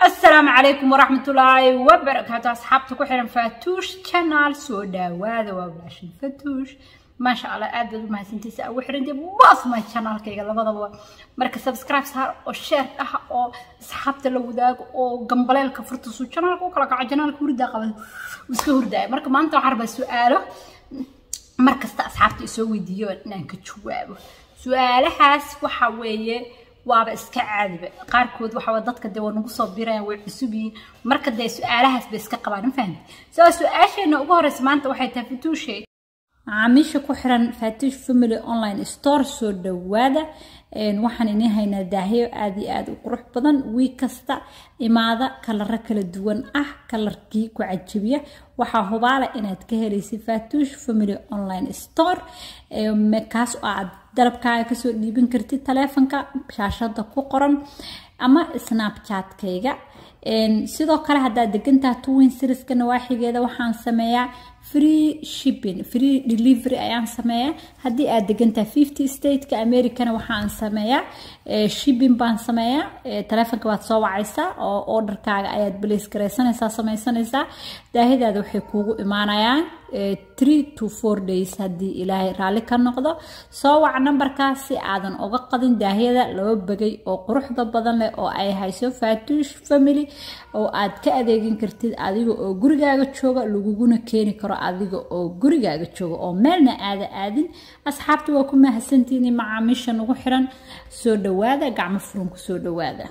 السلام عليكم ورحمة الله وبركاته أصحابتك وحنا فاتوش channel سو داوادا وبلاشن فاتوش ما شاء الله aad baad u mahadsantiisa waxaan dib basmay channelkayga labadaba marka subscribe saar oo share ah oo asxaabta la wadaago oo gambaleelka furta suu channelka u kala kaco channelka hurdaa qaba iska hurdaaya marka maanta waxaan rabaa su'aalo mar kasta asxaabta isoo weydiiyo inaan ka jawaabo su-aalahaas waxa weeye waaba iska caadiba qaarkood waxa dadka dee waa nagu soo birayaan way cusub yihiin marka dee su-aalahaas bay iska qabaan ma fahamti soo su-aasheena ugu horeysa maanta waxay tahay fatuushe macaamiisha ku xiran fatuush family online store soo dhawaada waxaan inii haynaa daahyo aada iyo aada u qurux badan wiig kasta imaada kalaro kala duwan ah kalarkii ku cajabiya waxaa hubaala inaad ka helaysa fatuush family online store kaas oo aad dalabkaaga kasoo dhiiban kartid taleefonka shaashada ku qoran ama snapchatkayga sidoo kale haddaad degantaha twin seriska nawaaxigeeda waxaan sameeyaa free shipping free delivery ayaan sameeyaa haddii aad degantaha fifty stateka americana waxaan sameeyaa shipping baan sameeyaa taleefonka baad soo wacaysaa oo orderkaaga ayaad balays garaysanaysaa samaysanaysaa daahidaada waxay kuugu imaanayaan three to four days haddii ilaahay raalli ka noqdo soo wac nambarkaas si aadan uga qadin daahiyada laba bagay oo quruxda badan leh oo ay hayso fatuush family oo aad ka adeegin kartid adiga oo gurigaaga jooga laguguna keeni karo adiga oo gurigaaga jooga oo meelna aada aadin asxaabta waa ku mahadsantihiin macaamiisha nagu xiran soo dhawaada gacmo furunku soo dhawaada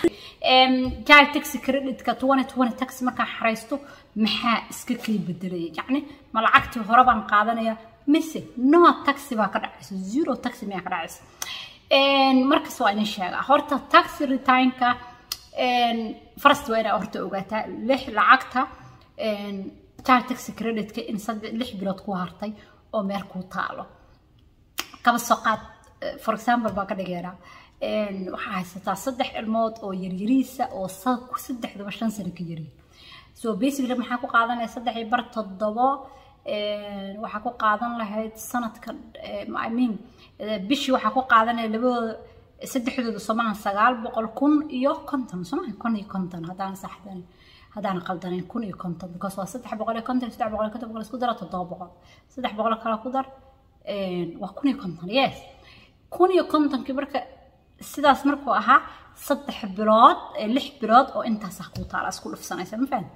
jaal taxi creditka twenty twenty taxi markaan xaraysto maxaa iska kay bedelaya yacni ma lacagtii hore baan qaadanaya mise no taxi baa ka dhacaysa zero taxi miyaa ka dhacaysa markas waa idin sheegaa horta taxi returnka farst waa inaa horta ogaataa lix lacagta jaal taxi creditka in saddex lix bilood ku hartay oo meel kuu taalo kaba soo qaad for example baa ka dhigeynaa waxaa haysataa saddex ilmood oo yaryariisa oo saddexdaba shan sano ka yaryiin so basically maxaa ku qaadanaya saddex iyo bar toddobo waxaa ku qaadan lahayd sanadka i mean bishii waxaa ku qaadanaya labadooda saddexdooda somahan sagaal boqol kun iyo konton somahan kun iyo konton haddaan saxdan haddaan qaldanayn kun iyo konton because waa saddex boqol iyo konton saddex boqol iyo konton boqol isku dara toddoba boqol saddex boqol kale ku dar waa kun iyo konton yes kun iyo kontonkii marka sidaas markuu ahaa saddex bilood lix bilood oo intaas ah kuu taala isku dhufsanaysa ma fahan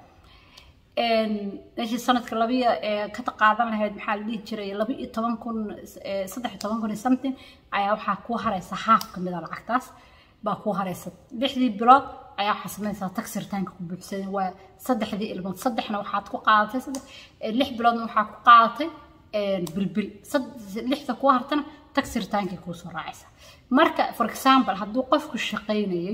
meeshii sanadka labiyo ka qaadan lahayd maxaa la dhihi jiray laba iyo toban kun saddex iyo toban kun iyo something ayaa waxaa kuu haraysa haaf ka mid a lacagtaas baa kuu haraysa lixdii bilood ayaa waxaa sameynaysaa taxi ritaanka ku buuxsan waa saddexdii ilmood saddexna waxaad ku qaadatay saddex lix biloodna waxaa ku qaadatay bilbil lixda kuu hartana taxi ritaankay kuu soo raacaysa marka for example hadduu qofku shaqaynayay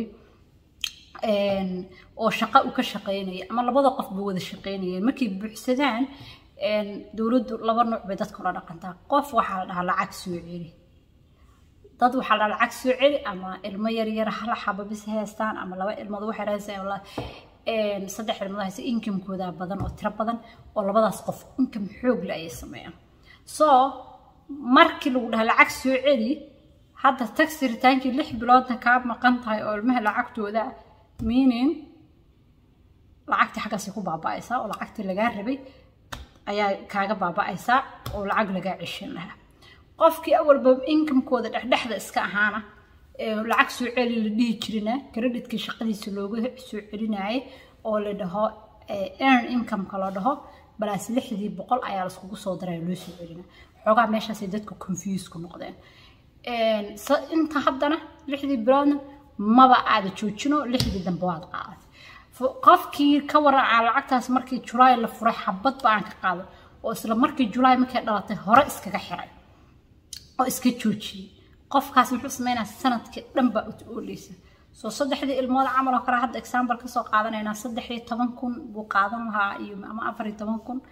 oo shaqo u ka shaqaynaya ama labada qofba wada shaqaynayeen markay buuxsadaan dowladdu laba nuuc bay dadka ula dhaqantaa qof waxaa la dhahaa lacag soo celi dad waxaa la dhahaa lacag soo celi ama ilmo yaryar hal xaba bis haystaan ama laba ilmood waxay haystaan saddex ilmood haysta inkamkooda badan oo tiro badan oo labadaas qof inkam xoog le ayay sameeyaan so markii lagu dhaha lacag soo celi hadda taxi ritaankii lix biloodna kaa maqan tahay oo ilmaha lacagtooda meaning lacagtii xaggaasay ku baaba'aysaa oo lacagtii lagaa rabay ayaa kaaga baaba'aysaa oo lacag lagaa ceshan lahaa qofkii awalba inkamkooda dhexdhexda iska ahaana lacag soo celi la dhihi jirina creditkii shaqadiisa looga soo celinayay oo la dhaho earn incomeka la dhaho balaas lixdii boqol ayaa laiskugu soo daraya loo soo celina xoogaa meeshaasay dadka confuse ku noqdeen inta haddana lixdii biloodna maba aada joojino lixdii dambe waad qaadatay qofkii ka waracaa lacagtaas markii julaay la furay xabadba aan ka qaado oo isla markii julaay markay dhalatay hore iskaga xiray oo iska joojiyey qofkaas muxuu sameynaa sanadkii dhan baa ut ooleysa soo saddexdii ilmood camal oo kale hadda example kasoo qaadanaynaa saddex iyo toban kun buu qaadan lahaa iyo ama afar iyo toban kun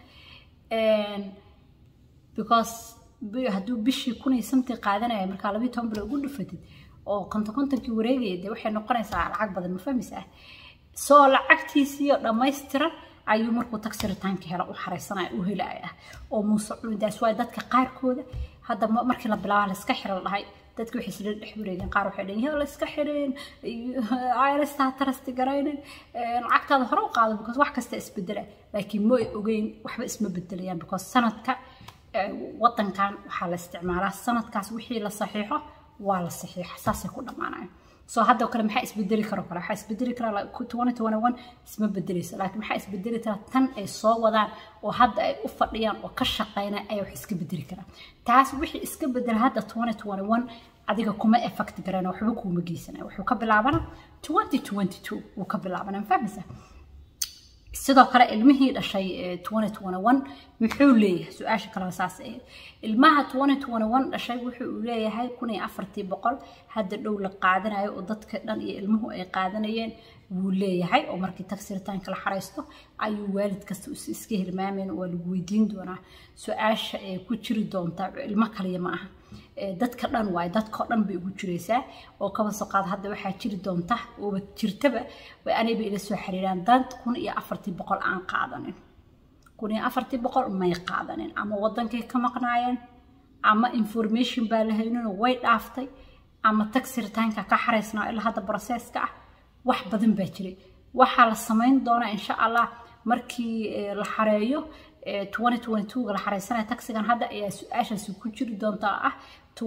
because hadduu bishii kun iyo samtii qaadanaya markaa labiyo toban bilo ugu dhufatid oo konton kontonkii wareegaya dee waxay noqonaysaa lacag badan ma fahmaysaa soo lacagtiisiiyo dhammaystiran ayuu markuu taxi ritaanka hela u xaraysanaya u helaya oo muuse cunidaas waay dadka qaarkooda hadda markii la bilaaba layska xira la dhahay dadki waxay isla dhex wareegeen qaar waxay dhaheen yaa la iska xireen irstaa tarasti garaynin lacagtaada hore u qaado because wax kasta isbedela laakiin ma ogeyn waxba isma bedelayaan because sanadka wadankan waxaa la isticmaalaa sanadkaas wixii la saxiixo waa la saxiixa saasay ku dhammaanaya soo hadda kale maxaa isbedeli karo kale waxaa isbedeli karaa isma bedeleyso laakiin maxaa isbedeli karaa tan ay soo wadaan oo hadda ay u fadhiyaan oo ka shaqeynaa ayaa wax iska bedeli karaa taas wixii iska bedela hadda adiga kuma effect garana waxba kuuma geysana wuxuu ka bilaabana wuu ka bilaabana fahmaysa sidoo kale ilmihii dhashay muxuu leeyahay su-aasha kaleba saas ahayd ilmaha dhashay wuxuu leeyahay kun iyo afartii boqol hadda dhow la qaadanayo oo dadka dhan iyo ilmuhu ay qaadanayeen wuu leeyahay oo markii tagsiritaanka la xaraysto ayuu waalid kasta iska hilmaameen waa lagu weydiin doonaa su-aasha ee ku jiri doonta ilmo kaliya ma aha dadka dhan waaye dadkao dhan bay ugu jiraysaa oo kaba soo qaad hadda waxaa jiri doonta ooba jirtaba way anayba ila soo xiriiraan dad kun iyo afartii boqol aan qaadanin kun iyo afartii boqol may qaadanin ama wadankay ka maqnaayeen ama information baa la hayninoo way dhaaftay ama tagsiritaanka ka xaraysnaa ilaa hadda broseska ah wax badan baa jiray waxaa la samayn doonaa insha allah markii la xareeyo la xareysanaya taxigan hadda ayaa su-aashaasi ku jiri doontaa ah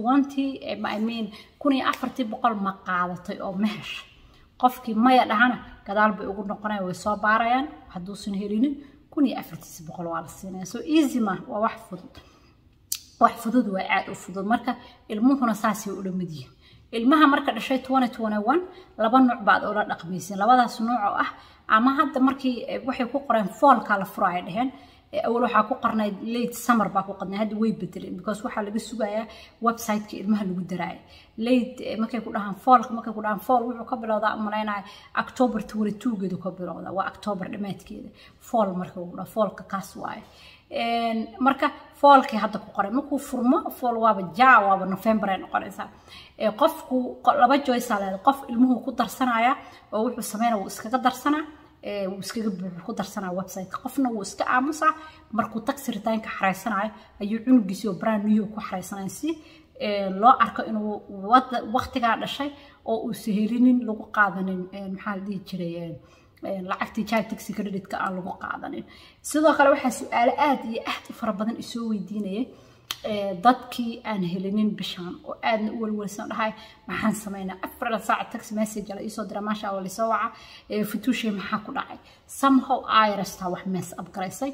kun iyo afartii boqol ma qaadatay oo ma hesha qofkii maya dhahana gadaal bay ugu noqonaya way soo baarayaan hadduusan helinin kun iyo afartiisi boqol waa la siinaya so easy ma waa wax fudud wax fudud waa aad u fudud marka ilmuhuna saasay ula mid yihin ilmaha marka dhashay laba nuuc baad ula dhaqmaysin labadaas nuuc oo ah ama hadda markii waxay ku qoreen foolkaa la furo ay dhaheen awal waxaa ku qornay late summer baa ku qornay hadda way bedeleen because waxaa laga sugayaa websiteka ilmaha lagu daraaya late markay ku dhahaan foolka markay ku dhahaan fool wuxuu ka bilowdaa umalaynaya october twenty two geedu ka bilowdaa waa october dhammaadkeeda fool marka lagu dhaha foolka kaas waaye marka foolkii hadda ku qoray markuu furmo fool waaba ja waaba november ay noqonaysaa qofku laba joysaa leedahay qof ilmuhu ku darsanaya oo wuxuu sameynaya wuu iskaga darsanaa wuu iskaga buuxu ku darsanaa websiteka qofna wuu iska aamusaa markuu tagsiritaanka xareysanayo ayuu cunugiisii oo brand new ku xareysanaya si loo arko inuu waqtigaa dhashay oo uusa helinin lagu qaadanin maxaa la dhihi jiray lacagtii child taxi creditka aan lagu qaadanin sidoo kale waxaa su-aalo aad iyo aad u fara badan isoo weydiinayay dadkii aan helinin bishaan oo aadna u walwalsan dhahay maxaan sameynaa afar saac tax message la iisoo dira maasha allah lisoo waca futuushay maxaa ku dhacay somehow irasta wax mees abgaraysay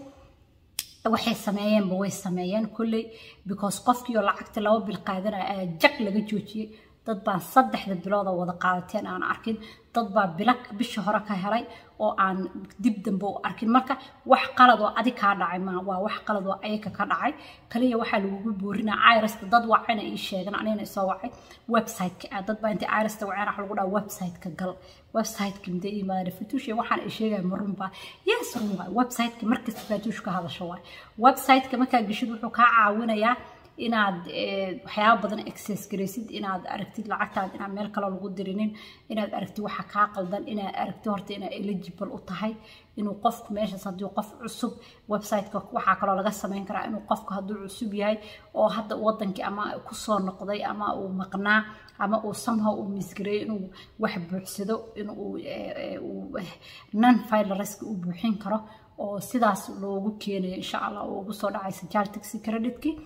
waxay sameeyeenba way sameeyeen kolley because qofkii oo lacagta laba bil qaadanaya ayaa jag laga joojiyey dad baan saddexda bilood oo wada qaadateen aan arkin dad baa bila bisha hore ka helay oo aan dib dambe u arkin marka wax qalad oo adig kaa dhacay ma waa wax qalad oo ayaga ka dhacay kaliya waxaa lagugu boorinaa irasta dad wacayna ii sheegan anigana isoo wacay websiteka ah dad baa intii irasta waceen waxa lagu dhaha websiteka gal websiteka mide imaada fatuushe waxaan ay sheegaya ma runbaa yes run waay websiteka markasta fatuush ka hadasho waay websiteka markaa geshid wuxuu kaa caawinayaa inaad waxyaaba badan access garaysid inaad aragtid lacagtaad inaan meel kale lagu dirinin inaad aragtid waxa kaa qaldan inaad aragtid horta inaad eligible u tahay inuu qofku meeshaas haddii qof cusub websiteka waxaa kaloo laga sameyn karaa inuu qofku hadduu cusub yahay oo hadda wadankii ama kusoo noqday ama uu maqnaa ama uu somehow uu misgareeyo inuu wax buuxsado inuu non filariska u buuxin karo oo sidaas loogu keenayo insha allah oo ugu soo dhacaysa jar taxi creditkii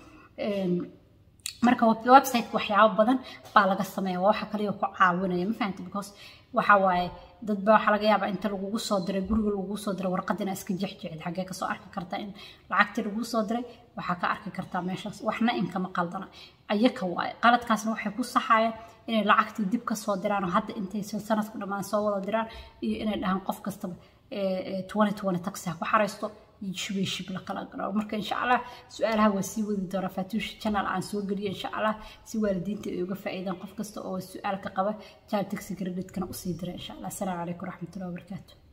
marka websiteka waxyaabo badan baa laga sameeya waa waxa kaliya ku caawinaya ma fahamta because waxa waaye dad baa waxaa laga yaabaa inta lagugu soo diray guriga lagugu soo diray warqad inaa iska jexjexid xaggee kasoo arki kartaa in lacagtii lagugu soo diray waxaa ka arki kartaa meeshaas waxna inkama qaldana ayaka waaye qaladkaasna waxay ku saxayaan inay lacagtii dib kasoo diraan oo hadda intay sanadku dhammaan soo wada diraan iyo inay dhahaan qof kastaba taxi ha ku xaraysto shubay shib la kala garo marka insha allah su-aalaha waa sii wadi doonaa fatuush channel aan soo geliyo insha allah si waalidiinta ay uga faa'iidaan qof kasta oo su-aal ka qaba jaal taxi creditkana usii dira insha allah asalaamu calaykum waraxmatullahi wabarakaatu